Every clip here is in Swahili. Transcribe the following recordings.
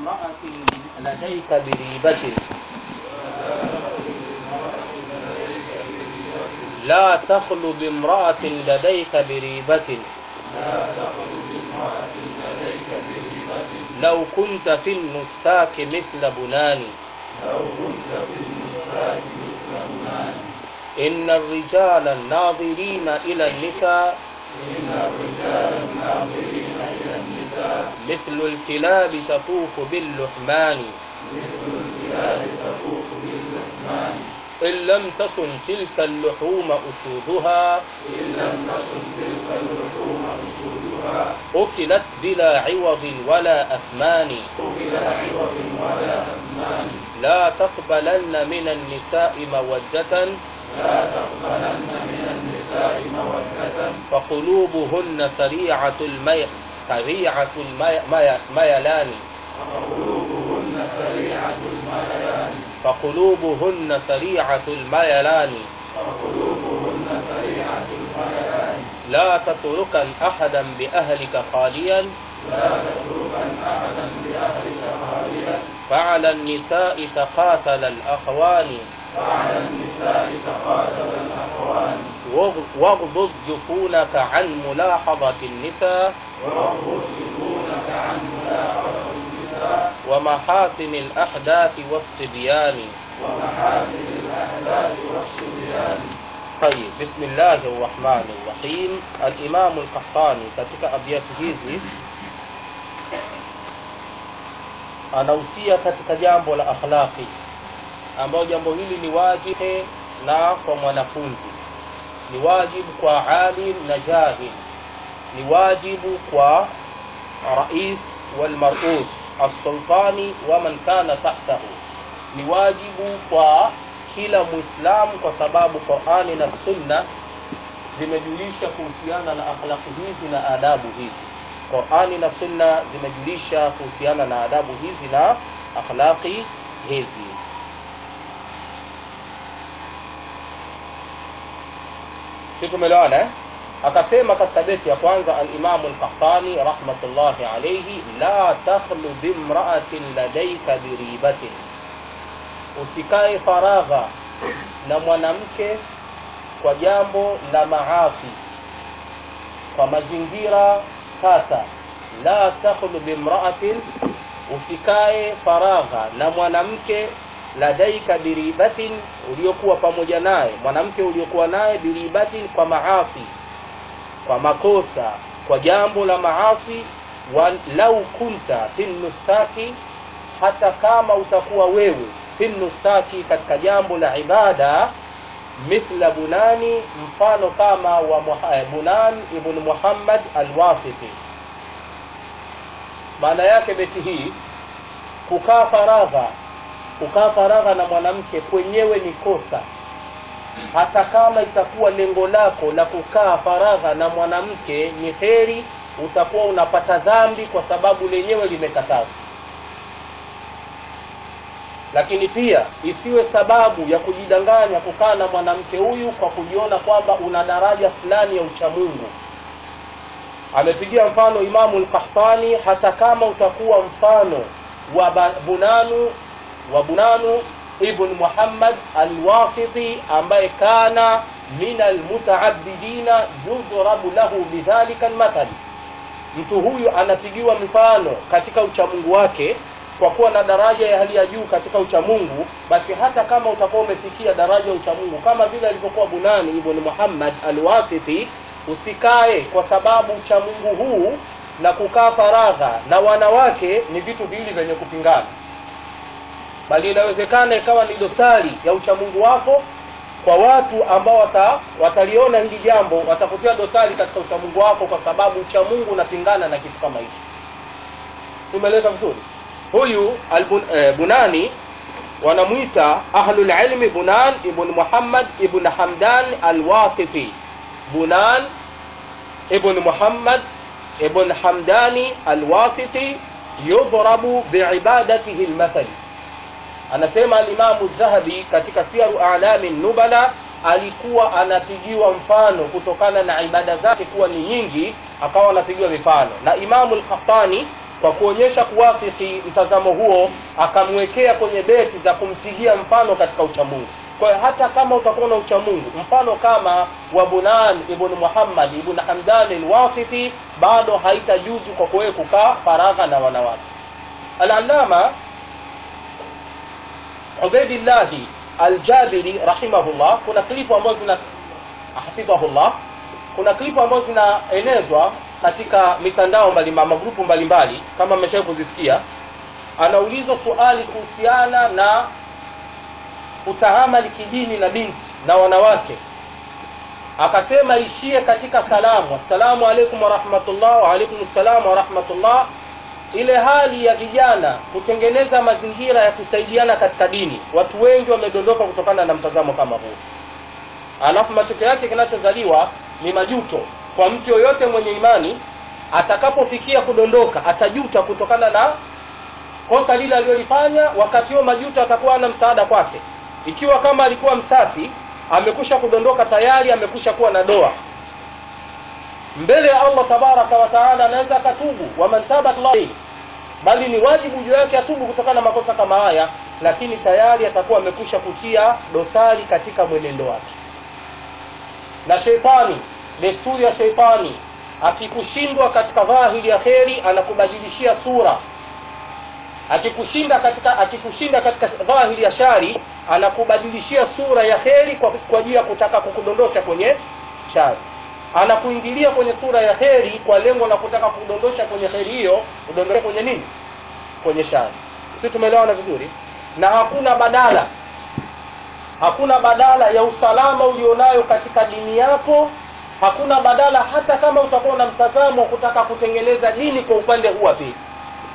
بامرأة لديك بريبة لا تخل بامرأة لديك بريبة لو كنت في النساك مثل بنان إن الرجال الناظرين إلى النساء مثل الكلاب تطوف باللحمان إن لم تصن تلك اللحوم أسودها أكلت بلا عوض ولا أثمان لا تقبلن من النساء مودة فقلوبهن سريعة المي سريعة المي... مي... ميلان فقلوبهن سريعة الميلان لا تتركن أحدا بأهلك خاليا فعلى النساء تقاتل الأخوان واغضض جفونك عن ملاحظة النساء ومحاسن الأحداث والصبيان طيب بسم الله الرحمن الرحيم الإمام القحطاني katika abiati hizi anahusia katika jambo la akhlaqi ambayo jambo hili ni wajibu na kwa mwanafunzi ni wajibu kwa alim na jahil ni wajibu kwa rais walmarus alsultani waman kana tahtahu ni wajibu kwa kila muislamu kwa sababu qurani na sunna zimejulisha kuhusiana na akhlaqi hizi na adabu hizi qurani na sunna zimejulisha kuhusiana na adabu hizi na akhlaqi hizi si tumeelewana eh? akasema katika beti ya kwanza alimamu lkahtani rahmatullahi alaihi la takhlu bimraatin ladaika biribatin usikae faragha na mwanamke kwa jambo la maasi kwa mazingira tata la takhlu bimraatin usikae faragha na mwanamke ladaika biribatin uliokuwa pamoja naye mwanamke uliokuwa naye biribatin kwa maasi kwa makosa kwa jambo la maasi walau kunta fi nusaki hata kama utakuwa wewe fi nusaki katika jambo la ibada mithla bunani mfano kama wa bunan ibn muhammad alwasiti maana yake beti hii kukaa faragha kukaa faragha na mwanamke kwenyewe ni kosa hata kama itakuwa lengo lako la kukaa faragha na mwanamke ni heri utakuwa unapata dhambi kwa sababu lenyewe limekatazwa lakini pia isiwe sababu ya kujidanganya kukaa na mwanamke huyu kwa kujiona kwamba una daraja fulani ya uchamungu amepigia mfano imamu lkahtani hata kama utakuwa mfano wa bunanu wa bunanu ibn muhammad alwasiti ambaye kana min almutaabidina yudhrabu lahu bidhalika lmathali mtu huyu anapigiwa mfano katika uchamungu wake kwa kuwa na daraja ya hali ya juu katika uchamungu basi hata kama utakuwa umefikia daraja ya uchamungu kama vile alivyokuwa bunani ibn muhammad alwasiti usikae kwa sababu uchamungu huu na kukaa faragha na wanawake ni vitu viwili vyenye kupingana bali inawezekana ikawa ni dosari ya uchamungu wako kwa watu ambao wata, wataliona hili jambo watakutia dosari katika uchamungu wako kwa sababu uchamungu unapingana na kitu kama hicho tumeleta vizuri huyu albun, eh, bunani wanamwita ahlulilmi bunan ibn muhammad ibn hamdan alwasiti bunan ibn muhammad ibn hamdani alwasiti yudhrabu biibadatihi lmathali anasema alimamu dhahabi katika siaru alami nubala alikuwa anapigiwa mfano kutokana na ibada zake kuwa ni nyingi akawa anapigiwa mifano na imamu lkhattani kwa kuonyesha kuwafiki mtazamo huo akamwekea kwenye beti za kumpigia mfano katika uchamungu kwa hiyo hata kama utakuwa na uchamungu mfano kama wa bunan ibn muhammad ibn hamdan alwasiti bado haitajuzu kwa kuwewe kukaa faragha na wanawake alalama ubaidillahi aljabiri rahimahullah kuna klipu ambazo zina hafidhahullah kuna klipu ambazo zinaenezwa katika mitandao mbalimbali magrupu mbalimbali kama mmeshawahi kuzisikia anaulizwa suali kuhusiana na kutaamali kidini na binti na wanawake akasema ishie katika salamu assalamu alaikum warahmatullah waalaikum ssalam warahmatullah ile hali ya vijana kutengeneza mazingira ya kusaidiana katika dini watu wengi wamedondoka kutokana na mtazamo kama huu alafu matokeo yake kinachozaliwa ni majuto kwa mtu yoyote mwenye imani atakapofikia kudondoka atajuta kutokana na kosa lile alilolifanya wakati huo majuto atakuwa ana msaada kwake ikiwa kama alikuwa msafi amekusha kudondoka tayari amekusha kuwa na doa mbele ya allah tabaraka wa taala anaweza akatubu waman taba bali ni wajibu juu yake atubu kutokana na makosa kama haya lakini tayari atakuwa amekusha kutia dosari katika mwenendo wake na sheitani desturi ya sheitani akikushindwa katika dhahiri ya kheri anakubadilishia sura akikushinda katika akikushinda katika dhahiri ya shari anakubadilishia sura ya kheri kwa kwa ajili ya kutaka kukudondosha kwenye shari anakuingilia kwenye sura ya kheri kwa lengo la kutaka kudondosha kwenye kheri hiyo udondoshe kwenye nini kwenye shari si tumeelewana vizuri na hakuna badala hakuna badala ya usalama ulionayo katika dini yako hakuna badala hata kama utakuwa na mtazamo wa kutaka kutengeneza dini kwa upande huu wa pili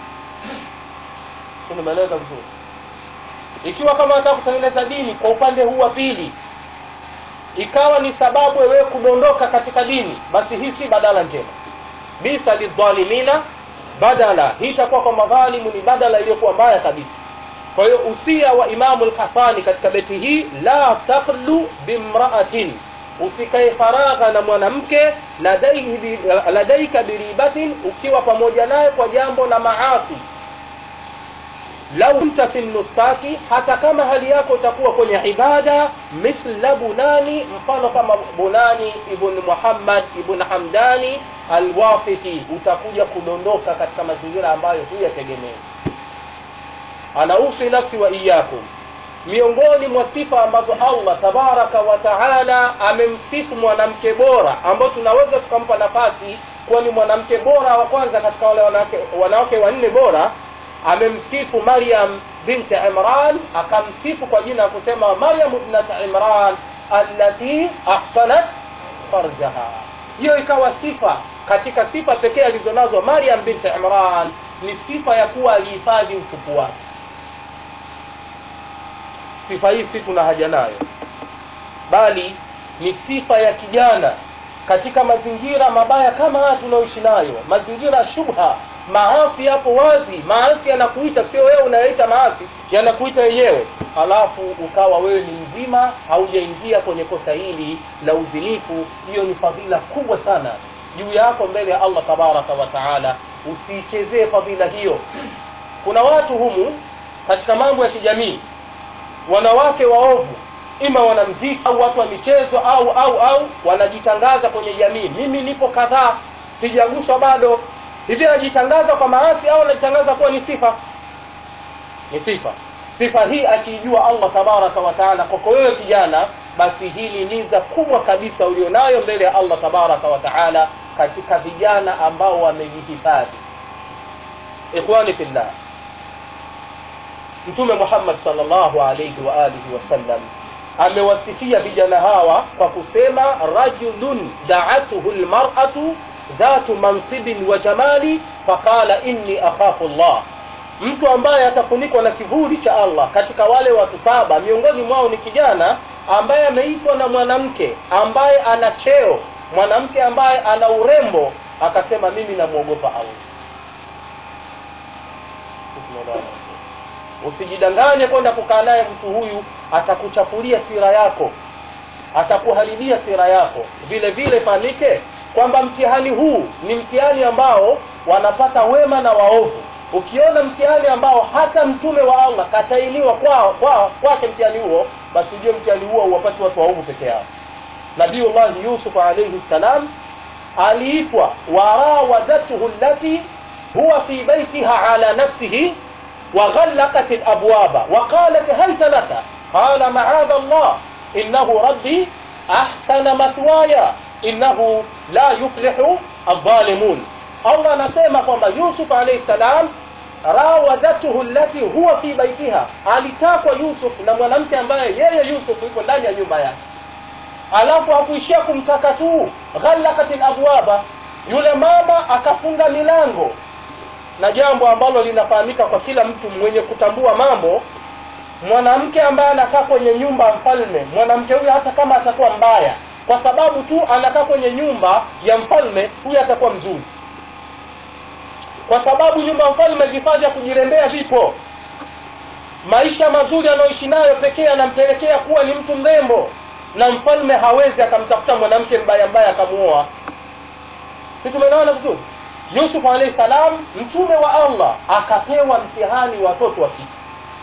nimeeleza vizuri ikiwa kama unataka kutengeneza dini kwa upande huu wa pili ikawa ni sababu wewe kudondoka katika dini basi hii si badala njema bisa lidhalimina badala hii itakuwa kwa madhalimu ni badala iliyokuwa mbaya kabisa kwa hiyo usia wa imamu lkafani katika beti hii la takhlu bimraatin usikae faragha na mwanamke ladaika biribatin ukiwa pamoja naye kwa jambo la maasi lau kunta fi nusaki hata kama hali yako itakuwa kwenye ibada mithla bunani mfano kama bunani ibn muhammad ibn hamdani alwasiti utakuja kudondoka katika mazingira ambayo huyategemei anausi nafsi wa iyakum miongoni mwa sifa ambazo allah tabaraka wa taala amemsifu mwanamke bora ambao tunaweza tukampa nafasi kuwa ni mwanamke bora wa kwanza katika wale wanawake, wanawake wanne bora amemsifu maryam binti imran akamsifu kwa jina ya kusema maryam ibnat imran allati ahsanat farjaha hiyo ikawa sifa katika sifa pekee alizonazo maryam binti imran ni sifa ya kuwa alihifadhi utupu wake sifa hii si tuna haja nayo bali ni sifa ya kijana katika mazingira mabaya kama haya tunaoishi nayo mazingira shubha maasi yapo wazi maasi yanakuita sio wewe unayoita maasi yanakuita yenyewe halafu ukawa wewe ni mzima haujaingia kwenye kosa hili la uzinifu hiyo ni fadhila kubwa sana juu yako mbele ya allah tabaraka wa taala usiichezee fadhila hiyo kuna watu humu katika mambo ya kijamii wanawake waovu ima wanamziki au watu wa michezo au au au wanajitangaza kwenye jamii mimi nipo kadhaa sijaguswa bado hivi anajitangaza kwa maasi au anajitangaza kuwa ni sifa ni sifa sifa hii akiijua allah tabaraka wa taala kwako wewe kijana basi hii ni niza kubwa kabisa ulionayo mbele ya allah tabaraka wa taala katika vijana ambao wamejihifadhi ikhwani fillah mtume muhammad salllahu alaihi wa alihi wasallam amewasifia vijana hawa kwa kusema rajulun daatuhu lmaratu dhatu mansibin wa jamali faqala inni akhafu llah mtu ambaye atafunikwa na kivuli cha allah katika wale watu saba miongoni mwao ni kijana ambaye ameitwa na mwanamke ambaye ana cheo mwanamke ambaye ana urembo akasema mimi namwogopa allah usijidanganye kwenda kukaa naye mtu huyu atakuchafulia sira yako atakuharibia sira yako vile vile fahamike kwamba mtihani huu ni mtihani ambao wanapata wema na waovu ukiona mtihani ambao hata mtume wa allah katainiwa kwao kwao kwake mtihani huo basi ujue mtihani huo uwapati watu waovu peke yao nabiullahi yusuf alaihi ssalam aliitwa warawadatuhu allati huwa fi baitiha ala nafsihi وغلقت الأبواب وقالت هيت لك قال معاذ الله إنه ربي أحسن مثواي إنه لا يفلح الظالمون الله anasema kwamba Yusuf alayhi salam rawadathu allati huwa fi baitiha, alitakwa Yusuf na mwanamke ambaye yeye Yusuf yuko ndani ya nyumba yake, alafu hakuishia kumtaka tu, ghallaqat alabwaba, yule mama akafunga milango na jambo ambalo linafahamika kwa kila mtu mwenye kutambua mambo mwanamke ambaye anakaa kwenye nyumba ya mfalme mwanamke huyo hata kama atakuwa mbaya kwa sababu tu anakaa kwenye nyumba ya mfalme huyo atakuwa mzuri kwa sababu nyumba ya mfalme vifaa vya kujirembea vipo maisha mazuri anayoishi nayo pekee anampelekea kuwa ni mtu mrembo na mfalme hawezi akamtafuta mwanamke mbaya mbaya akamuoa si tumeelewana vizuri yusuf alayhi salam mtume wa allah akapewa mtihani watoto wa kike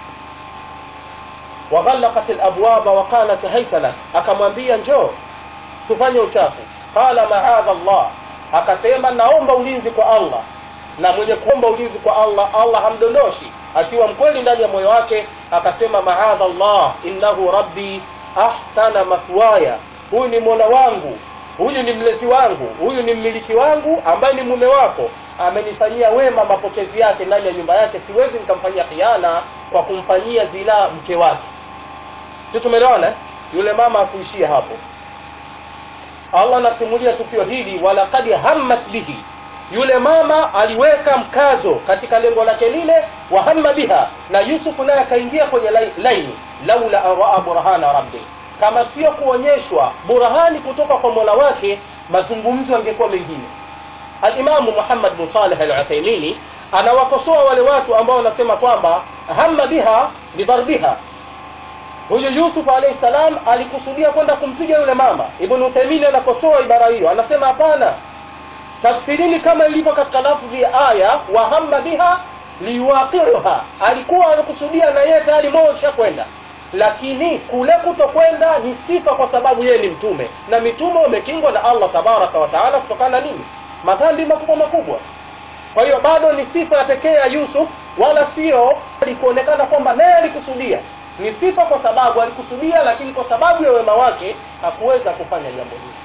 waghallaqat labwaba waqalat haita lak akamwambia njoo tufanye uchafu qala maadha llah akasema naomba ulinzi kwa allah na mwenye kuomba ulinzi kwa allah allah hamdondoshi akiwa mkweli ndani ya moyo wake akasema maadha llah innahu rabbi ahsana mathwaya huyu ni mola wangu huyu ni mlezi wangu huyu ni mmiliki wangu ambaye ni mume wako amenifanyia wema mapokezi yake ndani ya nyumba yake siwezi nikamfanyia khiana kwa kumfanyia zinaa mke wake si tumeelewana yule mama akuishia hapo allah anasimulia tukio hili walakad hammat bihi yule mama aliweka mkazo katika lengo lake lile wahamma biha na yusufu naye akaingia kwenye laini laula an raa burhana rabbi kama sio kuonyeshwa burhani kutoka kwa mola wake mazungumzo yangekuwa mengine alimamu muhammad bin saleh al-uthaimini anawakosoa wale watu ambao wanasema kwamba hamma biha bidharbiha huyu yusuf alayhi salam alikusudia kwenda kumpiga yule mama ibn uthaimini anakosoa ibara hiyo anasema hapana tafsirini kama ilivyo katika lafdhi ya aya wa hamma biha liwaqiuha alikuwa anakusudia na yeye tayari moyo ushakwenda lakini kule kutokwenda ni sifa kwa sababu yeye ni mtume na mitume wamekingwa na allah tabaraka wataala kutokana na nini madhambi makubwa makubwa kwa hiyo bado ni sifa ya pekee ya yusuf wala sio alikuonekana kwamba naye alikusudia ni sifa kwa sababu alikusudia lakini kwa sababu ya wema wake hakuweza kufanya jambo hili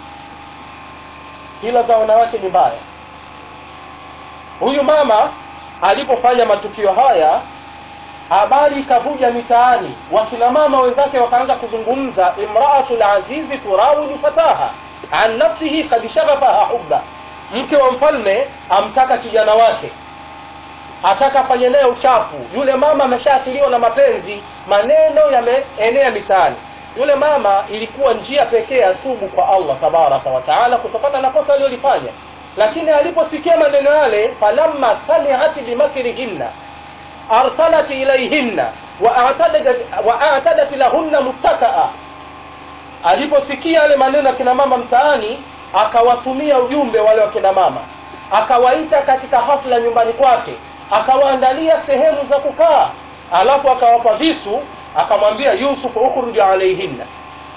hila za wanawake ni mbaya huyu mama alipofanya matukio haya habari ikavuja mitaani wakina mama wenzake wakaanza kuzungumza imraatu lazizi turawidu fataha an nafsihi kad shaghafaha hubba mke wa mfalme amtaka kijana wake ataka afanye naye uchafu yule mama ameshaathiriwa na mapenzi maneno yameenea mitaani yule mama ilikuwa njia pekee atubu kwa allah tabaraka wataala kutokana na kosa aliyolifanya lakini aliposikia maneno yale falamma samiat bimakrihinna arsalat ilayhinna waatadat lahunna muttakaa aliposikia yale maneno ya kina mama mtaani akawatumia ujumbe wale wa kina mama akawaita katika hafla nyumbani kwake akawaandalia sehemu za kukaa alafu akawapa visu akamwambia yusuf ukhruj alaihinna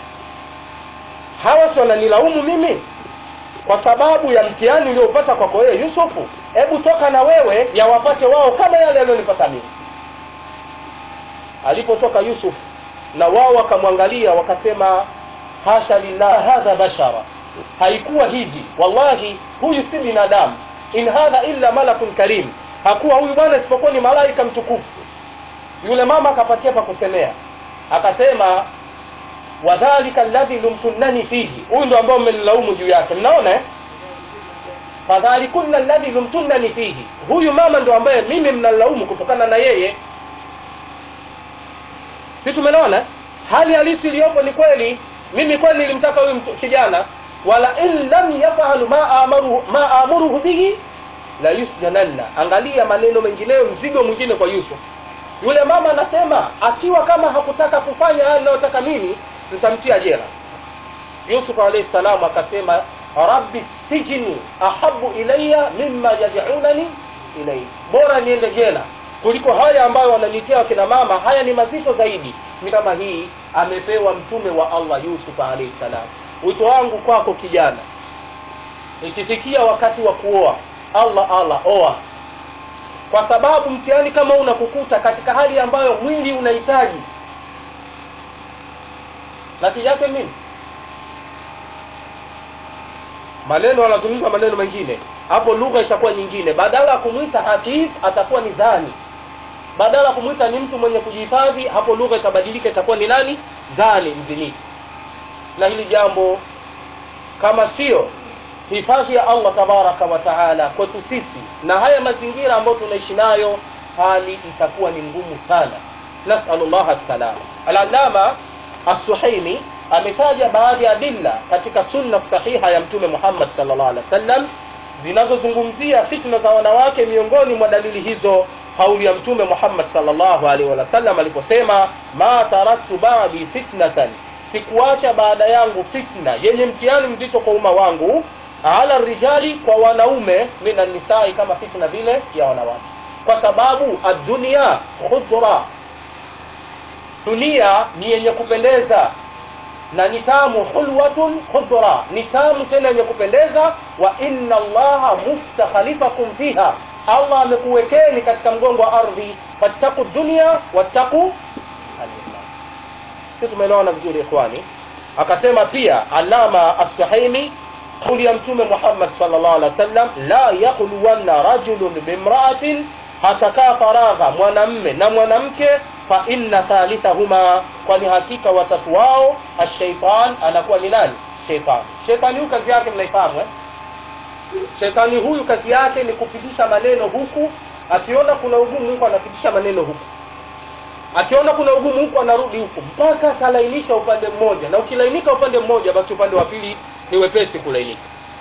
hawa si wananilaumu mimi kwa sababu ya mtihani uliopata kwako wewe yusufu hebu toka na wewe yawapate wao kama yale yaliyonipata mimi alipotoka yusuf na wao wakamwangalia wakasema hasha lillah hadha bashara haikuwa hivi wallahi huyu si binadamu in hadha illa malakun karim hakuwa huyu bwana isipokuwa ni malaika mtukufu yule mama akapatia pa kusemea akasema wadhalika alladhi lumtunnani fihi huyu ndo ambao mmenilaumu juu yake mnaona eh? fadhalikunna alladhi lumtunnani fihi huyu mama ndo ambaye mimi mnalaumu kutokana na yeye si tumenaona hali halisi iliyopo ni kweli mimi kweli nilimtaka huyu kijana wala in lam yafalu ma amaruhu, ma amuruhu bihi la yusjananna angalia maneno mengineyo mzigo mwingine kwa yusuf yule mama anasema akiwa kama hakutaka kufanya haya ninayotaka mimi nitamtia jela yusuf alayhi salam akasema rabbi sijni ahabu ilaya mimma yad'unani ilayhi bora niende jela kuliko haya ambayo wananitia wakina mama haya ni mazito zaidi ni kama hii amepewa mtume wa allah yusuf alayhi salam wito wangu kwako kijana ikifikia wakati wa kuoa allah allah oa kwa sababu mtihani kama unakukuta katika hali ambayo mwili unahitaji natija yake nini maneno anazungumza maneno mengine hapo lugha itakuwa nyingine badala ya kumwita hafidh atakuwa ni zani badala ya kumwita ni mtu mwenye kujihifadhi hapo lugha itabadilika itakuwa ni nani zani mzinifu na hili jambo kama sio hifadhi ya allah tabaraka wa taala kwetu sisi na haya mazingira ambayo tunaishi nayo hali itakuwa ni ngumu sana nasalu llah assalama alalama assuhaimi ametaja baadhi ya adilla katika sunna sahiha ya mtume muhammad salllah alih wa sallam zinazozungumzia fitna za wanawake miongoni mwa dalili hizo kauli ya mtume muhammad salllahu alaihi wasallam aliposema ma taraktu badi fitnatan sikuacha baada yangu fitna yenye mtihani mzito kwa umma wangu ala rijali kwa wanaume min nisai kama fitna vile ya wanawake kwa sababu adunia khudra dunia ni yenye kupendeza na ni tamu hulwatun khudra ni tamu tena yenye kupendeza wa inna allaha mustakhalifakum fiha allah amekuwekeni katika mgongo wa ardhi fattaku dunia wattaku alisa si tumeelewana vizuri ikhwani akasema pia alama assuhaimi kauli ya mtume muhammad salllah alih wa sallam la yakhluwanna rajulun bimraatin hatakaa faragha mwanamme na mwanamke fa inna thalithahuma kwani hakika watatu wao ashaitan anakuwa ni nani sheitani sheitani huyu kazi yake mnaifahamu eh? shetani huyu kazi yake ni kupitisha maneno huku akiona kuna ugumu huku anapitisha maneno huku akiona kuna ugumu huku anarudi huku mpaka atalainisha upande mmoja na ukilainika upande mmoja basi upande wa pili ni wepesi kulainika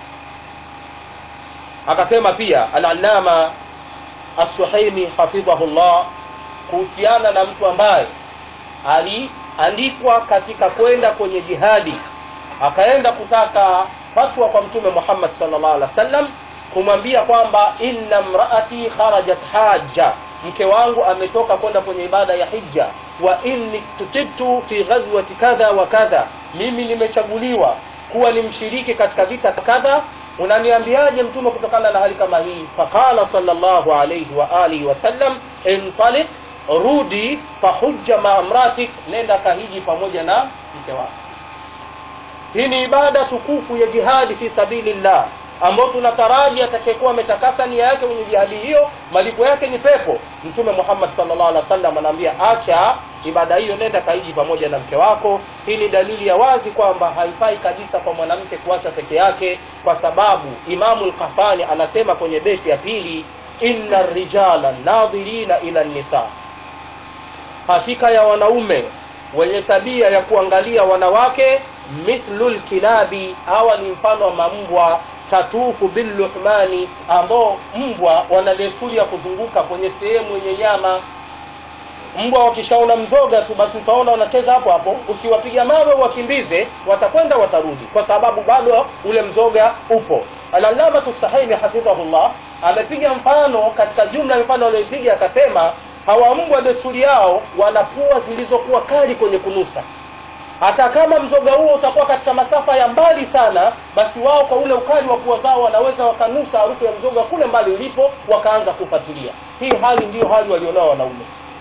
akasema pia alalama assuhaimi hafidhahu llah kuhusiana na mtu ambaye aliandikwa katika kwenda kwenye jihadi akaenda kutaka fatwa kwa mtume muhammad salllah alih wa sallam kumwambia kwamba inna mraati kharajat haja mke wangu ametoka kwenda kwenye ibada ya hija wa inni tutibtu fi ghazwati kadha wa kadha mimi nimechaguliwa kuwa ni mshiriki katika vita kadha unaniambiaje mtume kutokana na hali kama hii faqala salllahu alaihi wa alihi wasallam intaliq rudi fahujja maamratik nenda kahiji pamoja na mke wako hii ni ibada tukufu ya jihadi fi sabilillah ambayo tunataraji atakayekuwa ametakasa nia yake kwenye jihadi hiyo malipo yake ni pepo mtume muhammad salllah alih wa sallam anaambia acha ibada hiyo nenda kaiji pamoja na mke wako hii ni dalili ya wazi kwamba haifai kabisa kwa mwanamke kuacha peke yake kwa sababu imamu lkafani anasema kwenye beti ya pili inna rijala nadhirina ila nisa hakika ya wanaume wenye tabia ya kuangalia wanawake mithlu lkilabi hawa ni mfano wa mambwa tatufu billuhmani ambao mbwa wana desturi ya kuzunguka kwenye sehemu yenye nyama mbwa wakishaona mzoga tu basi utaona wanacheza hapo hapo ukiwapiga mawe wakimbize watakwenda watarudi kwa sababu bado ule mzoga upo alallamatu sahimi hafidhahullah amepiga mfano katika jumla ya mfano aliyoipiga akasema hawa mbwa desturi yao wana pua zilizokuwa kali kwenye kunusa hata kama mzoga huo utakuwa katika masafa ya mbali sana basi wao kwa ule ukali wa pua zao wanaweza wakanusa harufu ya mzoga kule mbali ulipo wakaanza kufuatilia hii hali ndiyo hali walionao wanaume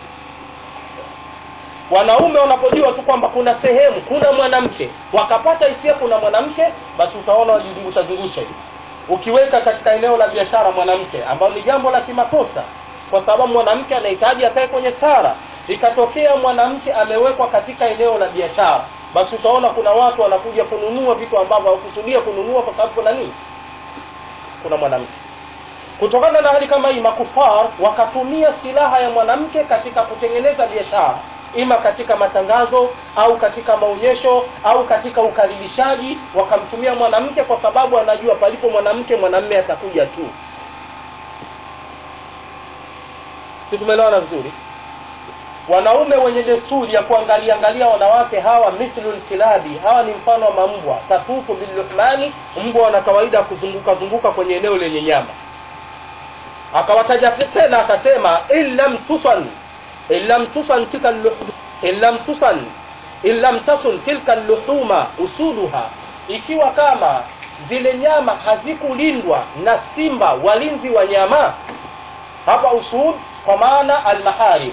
wanaume wanapojua tu kwamba kuna sehemu kuna mwanamke wakapata hisia kuna mwanamke basi utaona wajizungusha zungusha hivi ukiweka katika eneo la biashara mwanamke ambalo ni jambo la kimakosa kwa sababu mwanamke anahitaji akae kwenye stara ikatokea mwanamke amewekwa katika eneo la biashara basi utaona kuna watu wanakuja kununua vitu ambavyo hawakusudia kununua kwa sababu kuna nini kuna mwanamke kutokana na hali kama hii makufar wakatumia silaha ya mwanamke katika kutengeneza biashara ima katika matangazo au katika maonyesho au katika ukaribishaji wakamtumia mwanamke kwa sababu anajua palipo mwanamke mwanamme atakuja tu si tumeelewana vizuri wanaume wenye desturi ya kuangalia angalia wanawake hawa mithlu lkilabi hawa ni mfano wa mambwa tatufu billuhmani mbwa wana kawaida ya kuzunguka zunguka kwenye eneo lenye nyama akawataja tena akasema in lam tusan in lam tusan tilka luhum in lam tusan in lam tasun tilka luhuma usuduha ikiwa kama zile nyama hazikulindwa na simba walinzi wa nyama hapa usud kwa maana almaharim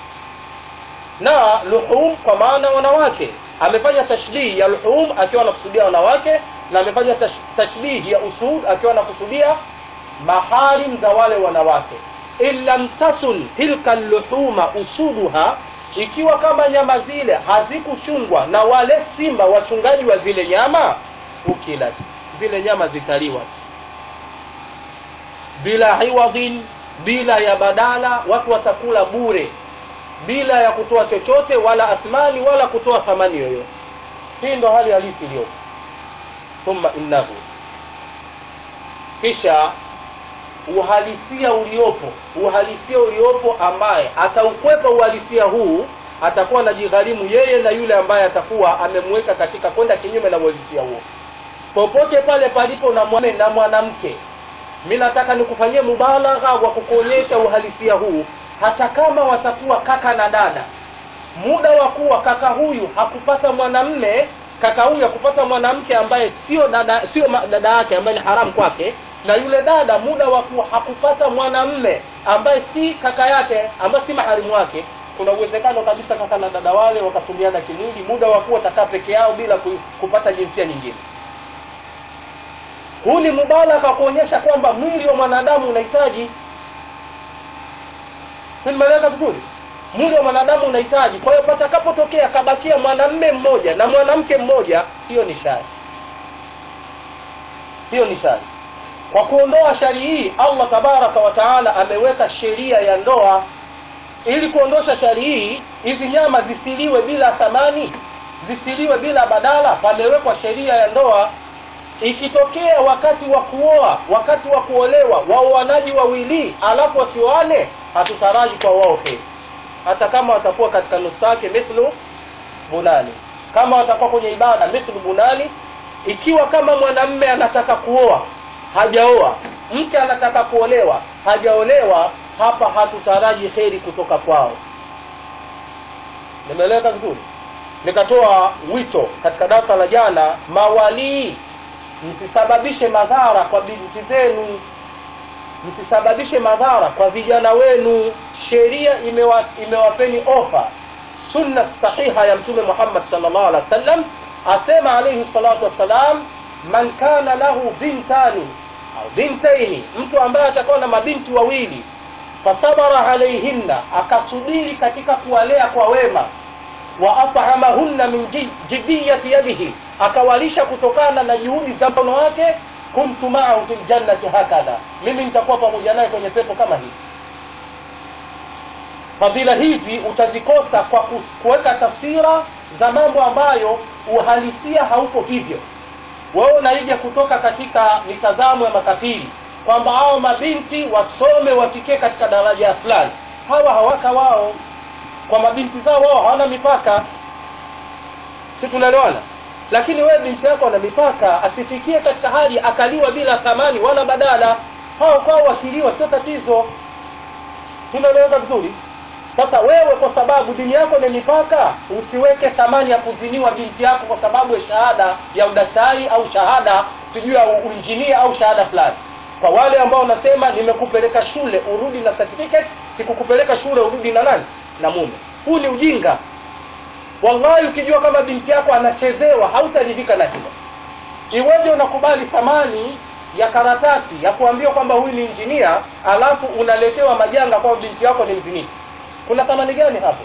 na luhum kwa maana wanawake amefanya tashbihi ya luhum akiwa anakusudia wanawake na amefanya tash, tashbihi ya usud akiwa anakusudia maharim za wale wanawake in lam tasun tilka luhuma usuduha ikiwa kama nyama zile hazikuchungwa na wale simba wachungaji wa zile nyama ukilat zile nyama zitaliwa bila iwadhin bila ya badala watu watakula bure bila ya kutoa chochote wala athmani wala kutoa thamani yoyote hii ndo hali halisi iliyopo thumma innahu kisha uhalisia uliopo uhalisia uliopo ambaye ataukwepa uhalisia huu atakuwa anajigharimu yeye na yule ambaye atakuwa amemweka katika kwenda kinyume na uhalisia huo popote pale palipo na mwanamume na mwanamke mi nataka nikufanyie mubalagha wa kukuonyesha uhalisia huu hata kama watakuwa kaka na dada muda wa kuwa kaka huyu hakupata mwanamme kaka huyu hakupata mwanamke ambaye sio dada sio dada yake ambaye ni haramu kwake na yule dada muda wa kuwa hakupata mwanamme ambaye si kaka yake ambaye si maharimu wake kuna uwezekano kabisa kaka na dada wale wakatumiana kimwili muda wa kuwa takaa peke yao bila kupata jinsia nyingine huu ni mubalagha kuonyesha kwamba mwili wa mwanadamu unahitaji nimeeleza vizuri mwili wa mwanadamu unahitaji kwa hiyo patakapotokea kabakia mwanamme mmoja na mwanamke mmoja hiyo ni shari hiyo ni shari kwa kuondoa shari hii allah tabaraka wa taala ameweka sheria ya ndoa ili kuondosha shari hii hizi nyama zisiliwe bila thamani zisiliwe bila badala pamewekwa sheria ya ndoa ikitokea wakati wa kuoa wakati wa kuolewa waoanaji wawili alafu wasioane hatutaraji kwa wao heri hata kama watakuwa katika nusu yake mithlu bunani kama watakuwa kwenye ibada mithlu bunani ikiwa kama mwanamme anataka kuoa hajaoa mke anataka kuolewa hajaolewa hapa hatutaraji heri kutoka kwao nimeeleweka vizuri nikatoa wito katika darasa la jana mawalii msisababishe madhara kwa binti zenu msisababishe madhara kwa vijana wenu sheria imewa, imewapeni ofa sunna sahiha ya mtume muhammad salllah alih wa sallam asema alaihi salatu wassalam man kana lahu bintani au bintaini mtu ambaye atakuwa na mabinti wawili fasabara alaihinna akasubiri katika kuwalea kwa wema wa at'amahunna min jibiyati yadihi akawalisha kutokana na juhudi za mkono wake kuntu ma'ahu fil jannati hakadha mimi nitakuwa pamoja naye kwenye pepo kama hii fadhila hizi utazikosa kwa kuweka taswira za mambo ambayo uhalisia hauko hivyo wewe unaija kutoka katika mitazamo ya makafiri kwamba hao mabinti wasome wafikie katika daraja fulani hawa hawaka wao kwa mabinti zao wao hawana mipaka si tunaelewana lakini wewe binti yako ana mipaka asifikie katika hali akaliwa bila thamani wala badala hao kwao wakiliwa sio tatizo tunaeleweka vizuri sasa wewe kwa sababu dini yako ni mipaka usiweke thamani ya kuziniwa binti yako kwa sababu ya shahada ya udaktari au shahada sijui ya uinjinia au shahada fulani kwa wale ambao wanasema nimekupeleka shule urudi na certificate sikukupeleka shule urudi na nani na mume huu ni ujinga wallahi ukijua kama binti yako anachezewa hautaridhika na hilo iweje unakubali thamani ya karatasi ya kuambiwa kwamba huyu ni injinia alafu unaletewa majanga kwamba binti yako ni mzinifu kuna thamani gani hapo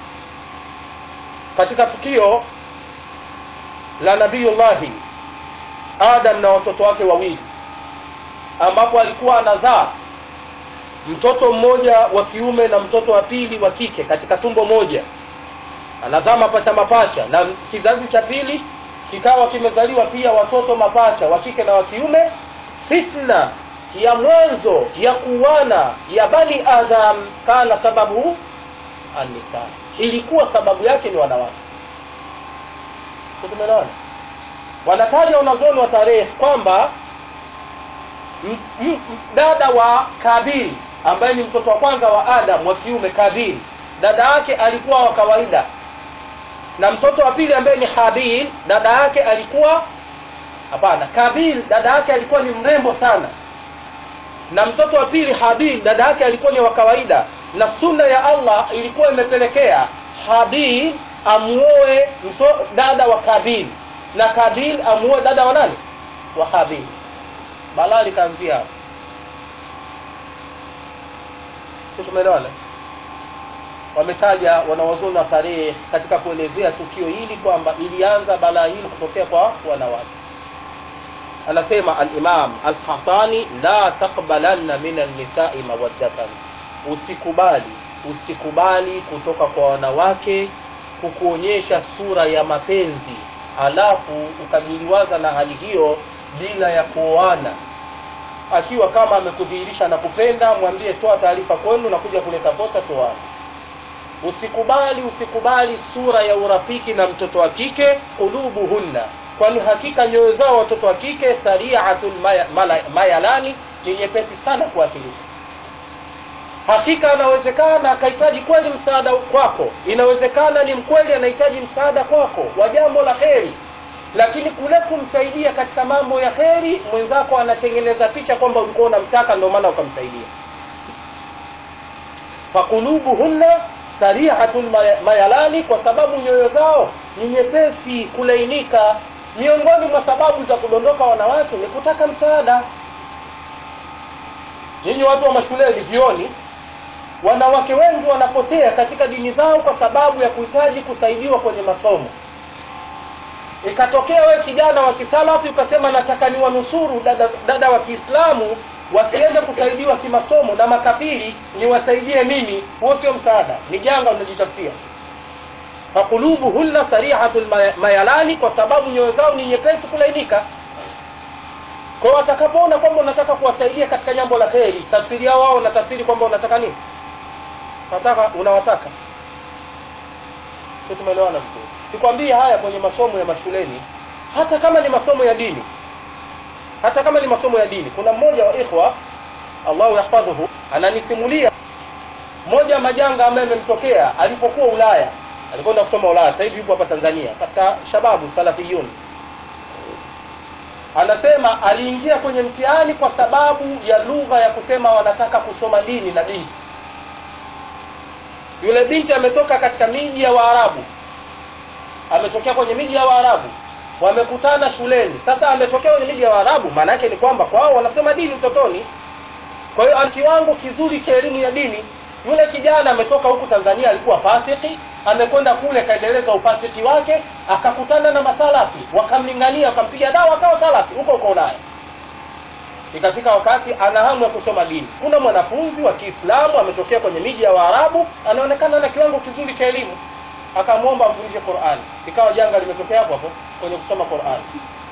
katika tukio la nabiyullahi adam na watoto wake wawili ambapo alikuwa anazaa mtoto mmoja wa kiume na mtoto wa pili wa kike katika tumbo moja anazaa mapacha mapacha na kizazi cha pili kikawa kimezaliwa pia watoto mapacha wa kike na wa kiume fitna ya mwanzo ya kuwana ya bani adam kana sababu annisa ilikuwa sababu yake ni wanawake sio tumeelewana wanataja wanazuoni wa tarehe kwamba m- m- dada wa kabil ambaye ni mtoto wa kwanza wa adam wa kiume kabil dada yake alikuwa wa kawaida na mtoto wa pili ambaye ni habil dada yake alikuwa hapana kabil dada yake alikuwa ni mrembo sana na mtoto wa pili habil dada yake alikuwa ni wa kawaida na sunna ya allah ilikuwa imepelekea habil amuoe mto- dada wa kabil na kabil amuoe dada wa nani wa habil balaa likaanzia hapo si tumeelewana wametaja wanawazuoni wa tarehe katika kuelezea tukio hili kwamba ilianza balaa hili kutokea kwa wanawake anasema alimam alkhatani la taqbalanna min alnisai mawaddatan usikubali usikubali kutoka kwa wanawake kukuonyesha sura ya mapenzi alafu ukajiliwaza na hali hiyo bila ya kuoana akiwa kama amekudhihirisha na kupenda mwambie toa taarifa kwenu na kuja kuleta posa toane usikubali usikubali sura ya urafiki na mtoto wa kike qulubuhunna kwani hakika nyoyo zao watoto wa kike sariatul maya- mala- mayalani ni nyepesi sana kuathirika hakika anawezekana akahitaji kweli msaada kwako inawezekana ni mkweli anahitaji msaada kwako wa jambo la kheri lakini kule kumsaidia katika mambo ya kheri mwenzako anatengeneza picha kwamba ulikuwa unamtaka ndio maana ukamsaidia fakulubuhunna sarihatul maya- mayalani kwa sababu nyoyo zao ni nyepesi kulainika miongoni mwa sababu za kudondoka wanawake ni kutaka msaada nyinyi watu wa mashuleni vioni wanawake wengi wanapotea katika dini zao kwa sababu ya kuhitaji kusaidiwa kwenye masomo ikatokea wewe kijana wa kisalafi ukasema nataka niwanusuru dada, dada wa kiislamu wasiende kusaidiwa kimasomo na makafiri niwasaidie mimi huo sio msaada ni janga unajitafutia fakulubuhunna sarihatul maya- mayalani kwa sababu nyoyo zao ni nyepesi kulainika kwa hiyo watakapoona kwamba unataka kuwasaidia katika jambo la kheri tafsiri yao wao na tafsiri kwamba unataka nini unataka unawataka sio tumeelewana vizuri sikwambii haya kwenye masomo ya mashuleni hata kama ni masomo ya dini hata kama ni masomo ya dini kuna mmoja wa ikhwa allahu yahfadhuhu ananisimulia moja ya majanga ambayo yamemtokea alipokuwa ulaya alikwenda kusoma ulaya sasa hivi yupo hapa tanzania katika shababu salafiyun anasema aliingia kwenye mtihani kwa sababu ya lugha ya kusema wanataka kusoma dini na binti yule binti ametoka katika miji ya waarabu ametokea kwenye miji ya waarabu wamekutana shuleni sasa ametokea kwenye miji ya waarabu maana yake ni kwamba kwao wanasema dini utotoni kwa hiyo ana kiwango kizuri cha elimu ya dini yule kijana ametoka huku tanzania alikuwa fasiki amekwenda kule kaendeleza ufasiki wake akakutana na masalafi wakamlingania wakampiga dawa akawa salafi huko huko ulaya ikafika wakati ana hamu ya kusoma dini kuna mwanafunzi wa kiislamu ametokea kwenye miji ya waarabu anaonekana na kiwango kizuri cha elimu akamwomba amfundishe qurani ikawa janga limetokea hapo hapo kwenye kusoma qurani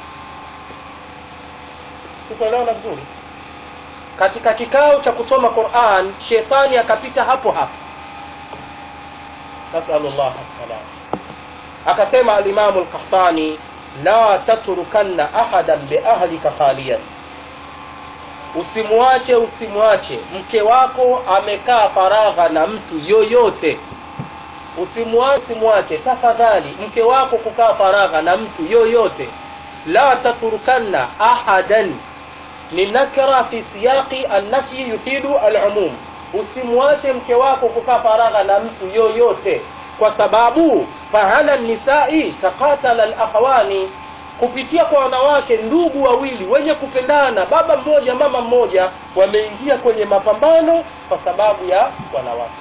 sikuelewana vizuri katika kikao cha kusoma quran shetani akapita hapo hapo nasalullah salam akasema alimamu lkahtani la tatrukanna ahadan biahlika khaliyan usimwache usimwache mke wako amekaa faragha na mtu yoyote usimwache usimwache tafadhali mke wako kukaa faragha na mtu yoyote la tatrukanna ahadan ni nakra fi siyaqi annafyi yufidu alumum usimwache mke wako kukaa faragha na mtu yoyote kwa sababu fahala nisai taqatala alakhawani kupitia kwa wanawake ndugu wawili wenye kupendana baba mmoja mama mmoja wameingia kwenye mapambano kwa sababu ya wanawake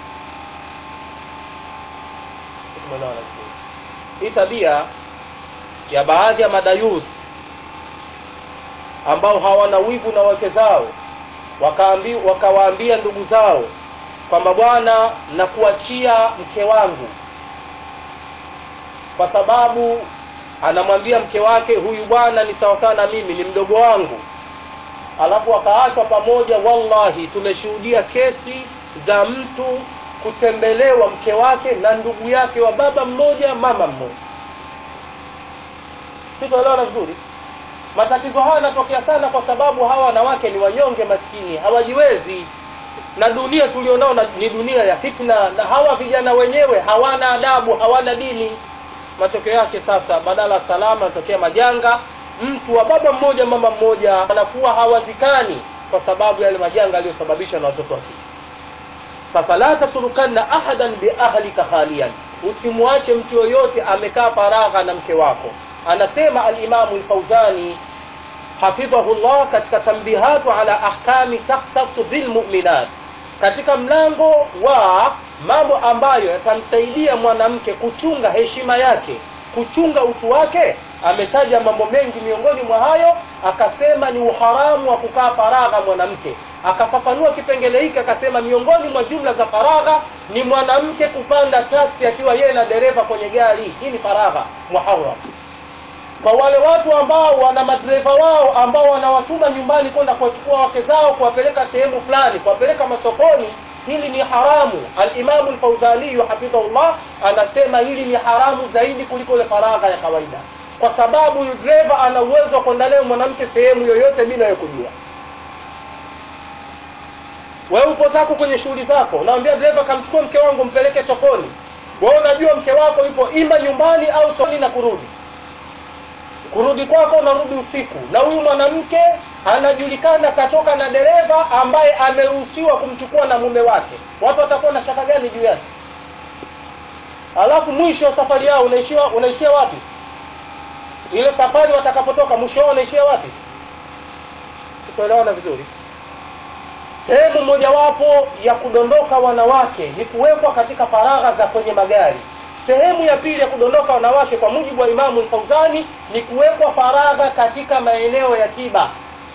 Tumeelewana vizuri. hii tabia ya baadhi ya madayus ambao hawana wivu na wake zao wakaambi, wakawaambia ndugu zao kwamba bwana nakuachia mke wangu kwa sababu anamwambia mke wake huyu bwana ni sawasawa na mimi ni mdogo wangu alafu wakaachwa pamoja wallahi tumeshuhudia kesi za mtu kutembelewa mke wake na ndugu yake wa baba mmoja mama mmoja sitoelewana vizuri matatizo haya yanatokea sana kwa sababu hawa wanawake ni wanyonge maskini hawajiwezi na dunia tulionao ni dunia ya fitna na hawa vijana wenyewe hawana adabu hawana dini matokeo yake sasa badala salama yanatokea majanga mtu wa baba mmoja mama mmoja anakuwa hawazikani kwa sababu yale majanga yaliyosababishwa na watoto wa kike sasa la tatrukanna ahadan biahlika khalian usimwache mtu yoyote amekaa faragha na mke wako anasema alimamu lfauzani hafidhahu llah katika tambihatu ala ahkami takhtasu bilmuminat katika mlango wa mambo ambayo yatamsaidia mwanamke kuchunga heshima yake kuchunga utu wake ametaja mambo mengi miongoni mwa hayo akasema ni uharamu wa kukaa faragha mwanamke akafafanua kipengele hiki akasema miongoni mwa jumla za faragha ni mwanamke kupanda taksi akiwa yeye na dereva kwenye gari hii ni faragha muharam kwa wale watu ambao wana madereva wao ambao wanawatuma nyumbani kwenda kuwachukua wake zao kuwapeleka sehemu fulani kuwapeleka masokoni hili ni haramu alimamu lfauzaniyu hafidhahullah anasema hili ni haramu zaidi kuliko ile faragha ya kawaida kwa sababu huyu dereva ana uwezo wa kwenda naye mwanamke sehemu yoyote bila ya kujua wewe upo zako kwenye shughuli zako unamwambia dereva kamchukua mke wangu mpeleke sokoni wewe unajua mke wako yupo ima nyumbani au sokoni na kurudi kurudi kwako unarudi usiku na huyu mwanamke anajulikana katoka na dereva ambaye ameruhusiwa kumchukua na mume wake watu watakuwa na shaka gani juu yake alafu mwisho wa safari yao unaishia unaishia wapi ile safari watakapotoka mwisho wao unaishia wapi tuelewana vizuri sehemu mojawapo ya kudondoka wanawake ni kuwekwa katika faragha za kwenye magari sehemu ya pili ya kudondoka wanawake kwa mujibu wa imamu lfauzani ni kuwekwa faragha katika maeneo ya tiba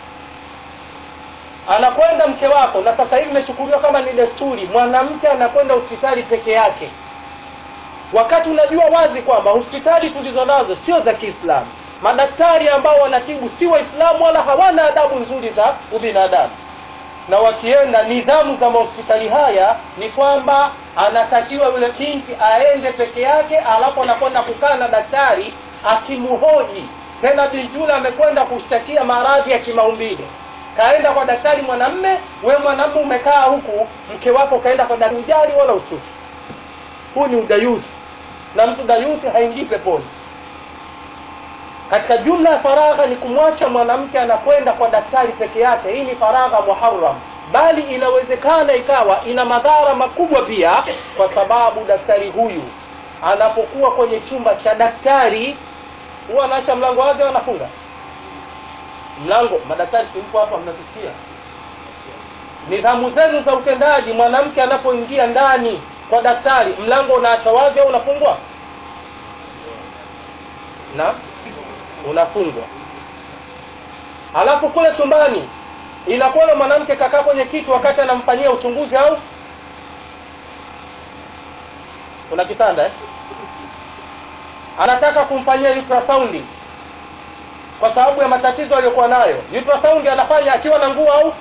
anakwenda mke wako na sasa hivi imechukuliwa kama ni desturi mwanamke anakwenda hospitali peke yake wakati unajua wazi kwamba hospitali tulizo nazo sio za kiislamu madaktari ambao wanatibu si waislamu wala hawana adabu nzuri za ubinadamu na wakienda nidhamu za mahospitali haya ni kwamba anatakiwa yule binti aende peke yake alafu anakwenda kukaa na daktari akimhoji tena binti yule amekwenda kushtakia maradhi ya kimaumbile kaenda kwa daktari mwanamme we mwanamme umekaa huku mke wako kaenda kwa daktari ujali wala usuki huu ni udayuthi na mtu dayuthi haingii peponi katika jumla ya faragha ni kumwacha mwanamke anakwenda kwa daktari peke yake hii ni faragha muharam bali inawezekana ikawa ina madhara makubwa pia kwa sababu daktari huyu anapokuwa kwenye chumba cha daktari huwa anaacha mlango wazi au anafunga mlango madaktari simpo hapa mnavisikia nidhamu zenu za utendaji mwanamke anapoingia ndani kwa daktari mlango unaacha wazi au unafungwa na unafungwa halafu kule chumbani inakuwa yule mwanamke kakaa kwenye kiti wakati anamfanyia uchunguzi au kuna kitanda eh? anataka kumfanyia ultrasound kwa sababu ya matatizo aliyokuwa nayo ultrasound anafanya akiwa na nguo au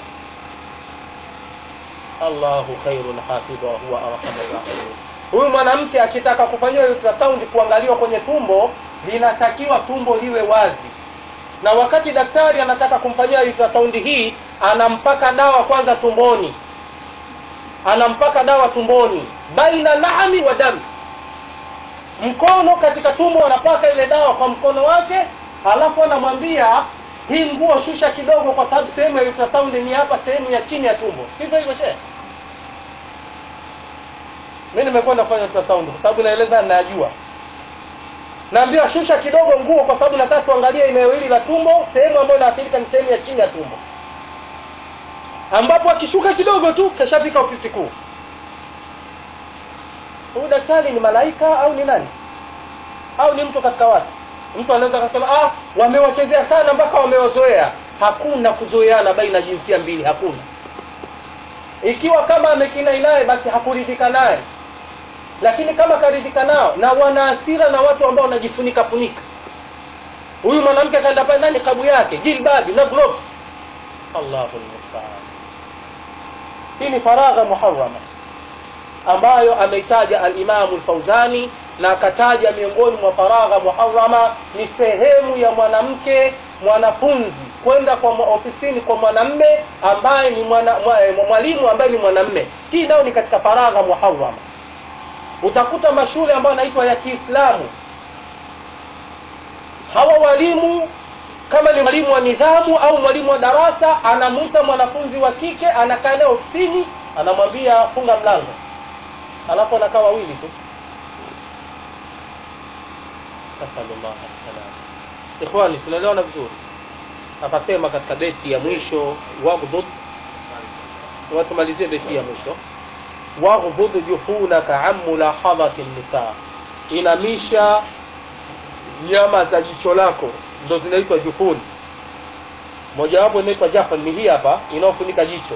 allahu khairun hafidha wa huwa arhamur rahimin huyu mwanamke akitaka kufanyiwa ultrasound kuangaliwa kwenye tumbo linatakiwa tumbo liwe wazi na wakati daktari anataka kumfanyia ultrasound hii anampaka dawa kwanza tumboni anampaka dawa tumboni baina lahmi wa damu mkono katika tumbo anapaka ile dawa kwa mkono wake halafu anamwambia hii nguo shusha kidogo kwa sababu sehemu ya ultrasound ni hapa sehemu ya chini ya tumbo sivyo hivyo shehe mi nimekwenda kufanya ultrasound kwa sababu naeleza najua naambiwa shusha kidogo nguo kwa sababu nataka tuangalie eneo hili la tumbo sehemu ambayo inaathirika ni sehemu ya chini ya tumbo ambapo akishuka kidogo tu kashafika ofisi kuu huyu daktari ni malaika au ni nani au ni mtu katika watu mtu anaweza akasema ah wamewachezea sana mpaka wamewazoea hakuna kuzoeana baina ya jinsia mbili hakuna ikiwa kama amekinai naye basi hakuridhika naye lakini kama karidhika nao na wana hasira na watu ambao wanajifunika funika huyu mwanamke akaenda pale ndani kabu yake jilbabi na gloves allahu lmustaan hii ni faragha muharama ambayo ameitaja alimamu lfauzani na akataja miongoni mwa faragha muharama ni sehemu ya mwanamke mwanafunzi kwenda kwa ofisini kwa mwanamme ambaye ni mwana, mwalimu ambaye ni mwanamme hii nayo ni katika faragha muharama utakuta mashule ambayo yanaitwa ya kiislamu hawa walimu kama ni mwalimu wa nidhamu au mwalimu wa darasa anamwita mwanafunzi wa kike anakaa naye ofisini anamwambia funga mlango alafu anakaa wawili tu nasalullah assalam ikhwani tunaelewana vizuri akasema katika beti ya mwisho waghdud watumalizie beti ya mwisho waghdud jufunaka an mulahadhati nisa inamisha nyama za jicho lako ndo zinaitwa jufuni mojawapo inaitwa jafan ni hii hapa inayofunika jicho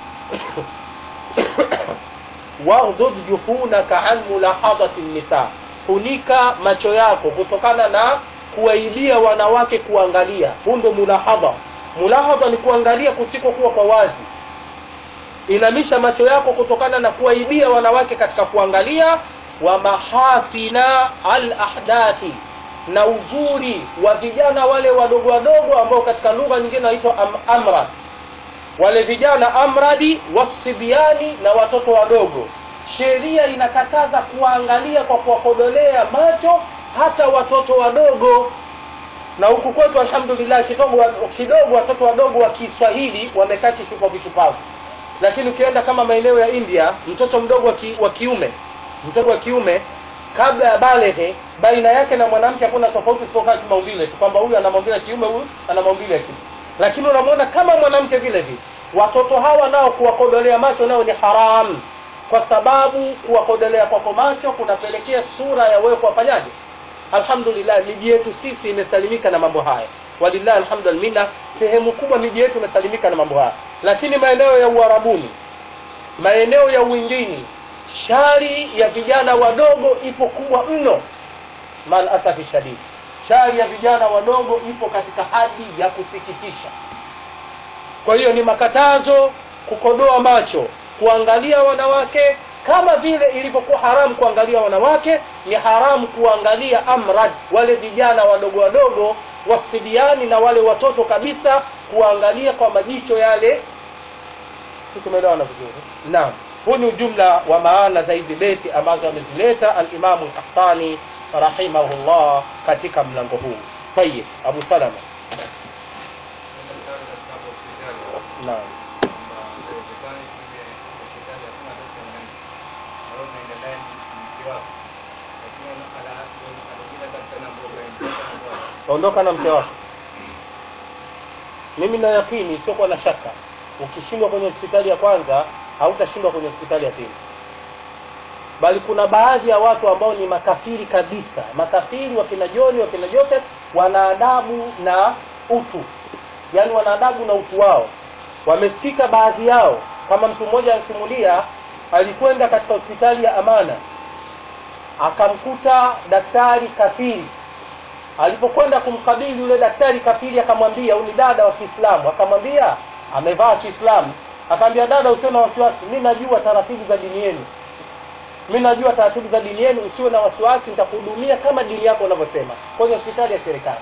waghdud jufunaka an mulahadhati nisa funika macho yako kutokana na kuwaibia wanawake kuangalia huu ndo mulahadha mulahadha ni kuangalia kusikokuwa kwa wazi inamisha macho yako kutokana na kuwaibia wanawake katika kuangalia wa mahasina al ahdathi na uzuri wa vijana wale wadogo wadogo ambao katika lugha nyingine wanaitwa am, amrad wale vijana amradi wasibiani na watoto wadogo sheria inakataza kuwaangalia kwa kuwakodolea macho hata watoto wadogo na huku kwetu alhamdulillah kidogo kidogo watoto wadogo wa kiswahili wamekaa kishupa vichupavu lakini ukienda kama maeneo ya india mtoto mdogo wa, ki, wa kiume mtoto wa kiume kabla ya balehe baina yake na mwanamke hakuna tofauti isipokuwa kimaumbile tu kwamba huyu ana maumbile ya kiume huyu ana maumbile ya kike lakini unamwona kama mwanamke vile vile watoto hawa nao kuwakodolea macho nao ni haramu kwa sababu kuwakodolea kwako macho kunapelekea sura ya wewe kuwafanyaje alhamdulillah miji yetu sisi imesalimika na mambo haya walillahi alhamdulillah sehemu kubwa miji yetu imesalimika na mambo haya lakini maeneo ya uarabuni maeneo ya uwindini shari ya vijana wadogo ipo kubwa mno mal asafi shadid shari ya vijana wadogo ipo katika hadi ya kusikitisha kwa hiyo ni makatazo kukodoa macho kuangalia wanawake kama vile ilivyokuwa haramu kuangalia wanawake ni haramu kuangalia amrad wale vijana wadogo wadogo wasidiani na wale watoto kabisa kuangalia kwa majicho yale tumeelewana vizuri naam huu ni ujumla wa maana za hizi beti ambazo amezileta alimamu lkahtani rahimahullah katika mlango huu tayib abu salama naam ondoka na mke wako mimi na yakini siokuwa na shaka ukishindwa kwenye hospitali ya kwanza hautashindwa kwenye hospitali ya pili bali kuna baadhi ya watu ambao ni makafiri kabisa makafiri wakina joni wakina joseph wana adabu na utu yaani wana adabu na utu wao wamesikika baadhi yao kama mtu mmoja anasimulia alikwenda katika hospitali ya amana akamkuta daktari kafiri alipokwenda kumkabili yule daktari kafiri akamwambia huyu ni dada wa kiislamu akamwambia amevaa kiislamu akamwambia dada usiwe na wasiwasi mi najua taratibu za dini yenu mi najua taratibu za dini yenu usiwe na wasiwasi nitakuhudumia kama dini yako unavyosema kwenye hospitali ya serikali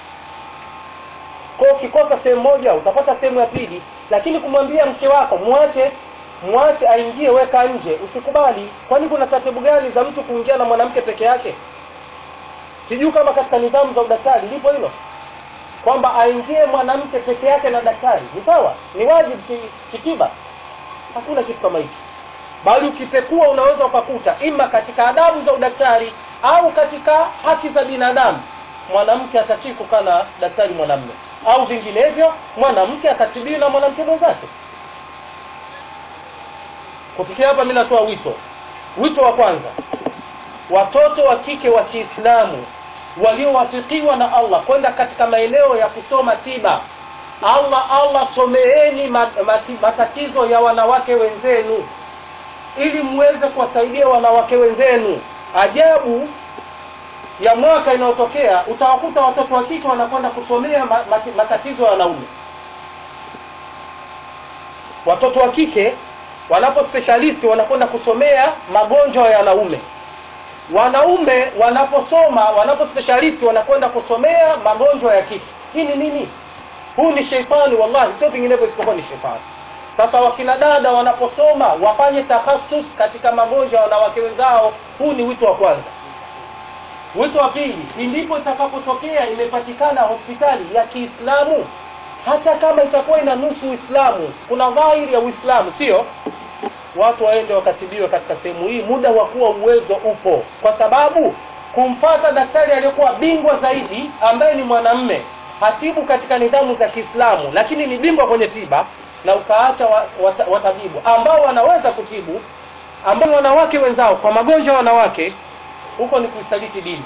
kwa ukikosa sehemu moja utapata sehemu ya pili lakini kumwambia mke wako mwache mwache aingie weka nje usikubali kwani kuna taratibu gani za mtu kuingia na mwanamke peke yake sijui kama katika nidhamu za udaktari lipo hilo kwamba aingie mwanamke peke yake na daktari ni sawa ni wajibu kitiba hakuna kitu kama hicho bali ukipekua unaweza ukakuta ima katika adabu za udaktari au katika haki za binadamu mwanamke atakii kukaa na daktari mwanamme au vinginevyo mwanamke akatibiwi na mwanamke mwenzake kufikia hapa mi natoa wito wito wa kwanza watoto wa kike wa kiislamu waliowafikiwa na allah kwenda katika maeneo ya kusoma tiba allah allah someeni matatizo ya wanawake wenzenu ili muweze kuwasaidia wanawake wenzenu ajabu ya mwaka inayotokea utawakuta watoto wa kike wanakwenda kusomea matatizo ya wanaume watoto wa kike wanapo specialist wanakwenda kusomea magonjwa ya wanaume wanaume wanaposoma wanapo specialist wanakwenda kusomea magonjwa ya kike hii ni nini huu ni sheitani wallahi sio vinginevyo isipokuwa ni sheitani sasa wakina dada wanaposoma wafanye takhasus katika magonjwa ya wanawake wenzao huu ni wito wa kwanza wito wa pili ndipo itakapotokea imepatikana hospitali ya kiislamu hata kama itakuwa ina nusu uislamu kuna dhahiri ya uislamu sio watu waende wakatibiwe katika sehemu hii muda wa kuwa uwezo upo kwa sababu kumfata daktari aliyekuwa bingwa zaidi ambaye ni mwanamme hatibu katika nidhamu za kiislamu lakini ni bingwa kwenye tiba na ukaacha wa- wata- watabibu ambao wanaweza kutibu ambao ni wanawake wenzao kwa magonjwa ya wanawake huko ni kuisaliti dini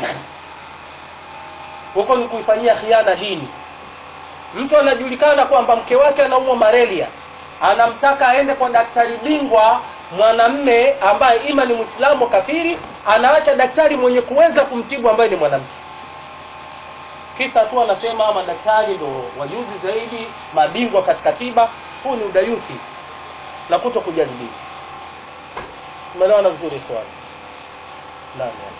huko ni kuifanyia khiana dini mtu anajulikana kwamba mke wake anaumwa malaria anamtaka aende kwa daktari bingwa mwanamme ambaye ima ni mwislamu kafiri anaacha daktari mwenye kuweza kumtibu ambaye ni mwanamke kisa tu anasema madaktari ndo wajuzi zaidi mabingwa katika tiba huu ni udayuthi na kuto kujali dini umeelewana vizuri ikhwani naam naam.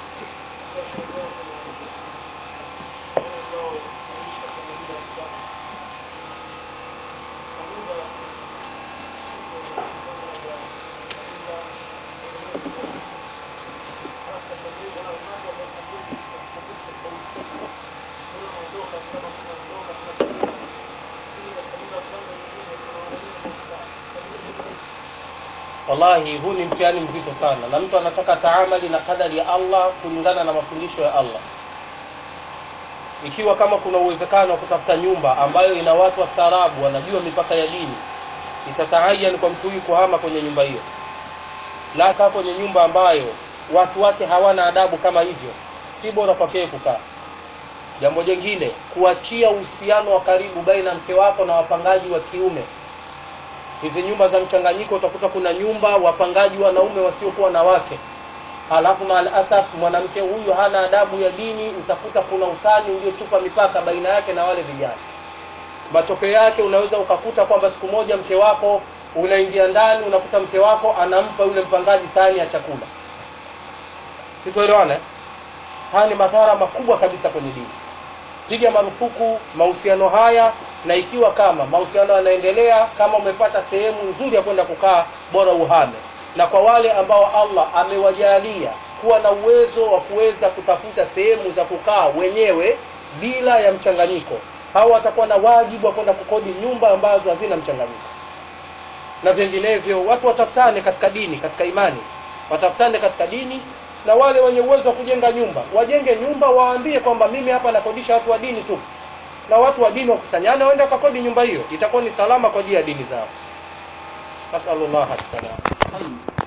wallahi huu ni mtihani mzito sana na mtu anataka taamali na kadari ya allah kulingana na mafundisho ya allah ikiwa kama kuna uwezekano wa kutafuta nyumba ambayo ina watu wastaarabu wanajua mipaka ya dini itataayan kwa mtu huyu kuhama kwenye nyumba hiyo la kaa kwenye nyumba ambayo watu wake hawana adabu kama hivyo si bora kwakee kukaa jambo jingine kuachia uhusiano wa karibu baina ya mke wako na wapangaji wa kiume hizi nyumba za mchanganyiko utakuta kuna nyumba wapangaji wanaume wasiokuwa na wake halafu maalasaf mwanamke huyu hana adabu ya dini utakuta kuna utani uliochupa mipaka baina yake na wale vijana matokeo yake unaweza ukakuta kwamba siku moja mke wako unaingia ndani unakuta mke wako anampa yule mpangaji sahani ya chakula situelewana eh? haya ni madhara makubwa kabisa kwenye dini piga marufuku mahusiano haya na ikiwa kama mahusiano yanaendelea kama umepata sehemu nzuri ya kwenda kukaa bora uhame na kwa wale ambao allah amewajalia kuwa na uwezo wa kuweza kutafuta sehemu za kukaa wenyewe bila ya mchanganyiko hao watakuwa na wajibu wa kwenda kukodi nyumba ambazo hazina mchanganyiko na vinginevyo watu watafutane katika dini katika imani watafutane katika dini na wale wenye uwezo wa kujenga nyumba wajenge nyumba waambie kwamba mimi hapa nakodisha watu wa dini tu na watu wa dini wakusanyane waende wakakodi nyumba hiyo itakuwa ni salama kwa ajili ya dini zao nasalullah assalam